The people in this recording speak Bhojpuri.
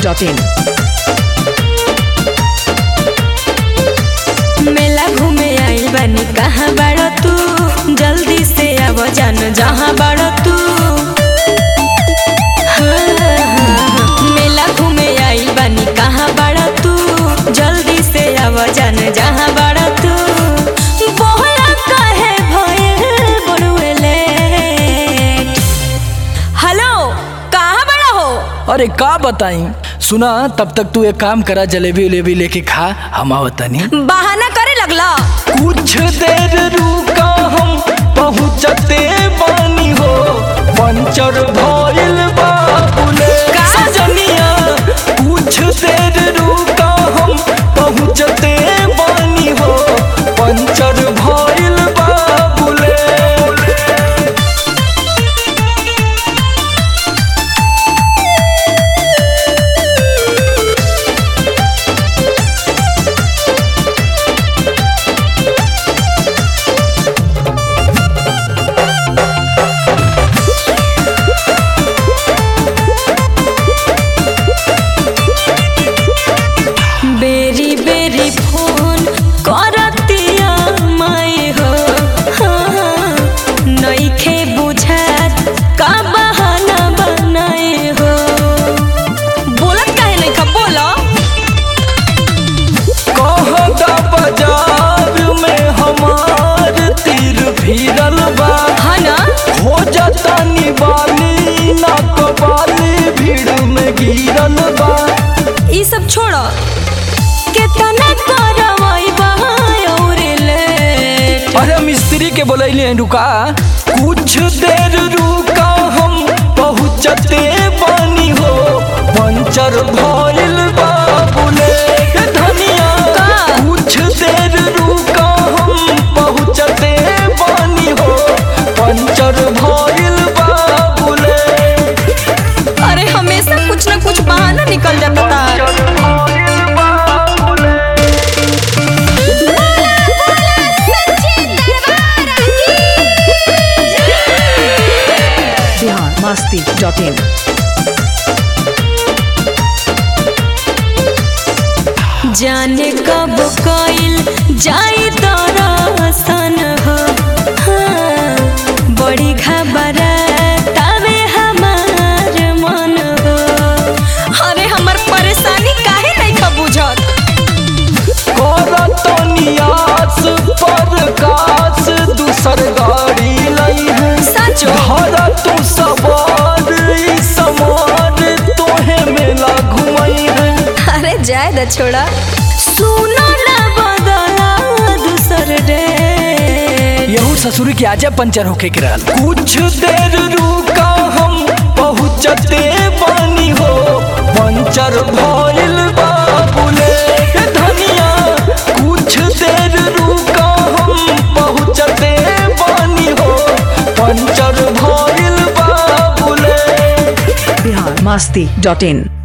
masti.in. मेला घूमे आइल बानी कहाँ बाड़ो तू जल्दी से आव जान जहाँ बाड़ो तू हाँ, मेला घूमे आइल बानी कहाँ बाड़ो तू जल्दी से आव जान जहाँ बाड़ो तू बोला काहे भइल बड़ुएले हेलो कहाँ बड़ा हो अरे का बताई सुना तब तक तू एक काम करा जलेबी उलेबी लेके खा हम आवतनी बहाना करे लगला कुछ देर रुका हम पहुँचते बानी हो पंचर भइल बाबुले का? सजनिया कुछ देर रुका हम पहुँचते बानी हो पंचर भइल बाबुले बेरी बेरी फोन करतिया माई हो हाँ, नइखे बुझात का बहाना बनाए हो बोलत काहे नहीं खा बोलो कहता बाजार में हमार तीर फिरल बा हाँ ना हो जाता निवाली ना कबाली भीड़ में गिरल बा ई सब छोड़ो केतना करवाई बहाय और ले अरे मिस्त्री के बोलैले हैं रुका कुछ देर रुका हम पहुँचते बानी हो पंचर भइल बा बुलेट धनिया का? कुछ देर रुका हम पहुँचते बानी हो पंचर भइल बा बुलेट अरे हमेशा कुछ ना कुछ बहाना निकल जाता था Bihar masti.in. जाने कब कइल जाई दरसन हो हाँ, बड़ी घबरातावे हमार मन हो अरे हमर परेशानी काहे नहीं खा बुझत करतनियास पर कास दूसर गाड़ी लई है सचो हरा तू सवार ई समान तोहे मेला घुमई है अरे जाए द छोड़ा सुनो ना बदला दूसर डे यहू ससुर के आजा पंचर होके के रहल कुछ देर रुका हम पहुँचते बानी हो पंचर भइल बा बुलेट धनिया कुछ देर रुका हम पहुँचते बानी हो पंचर भइल बा बुलेट Bihar masti.in.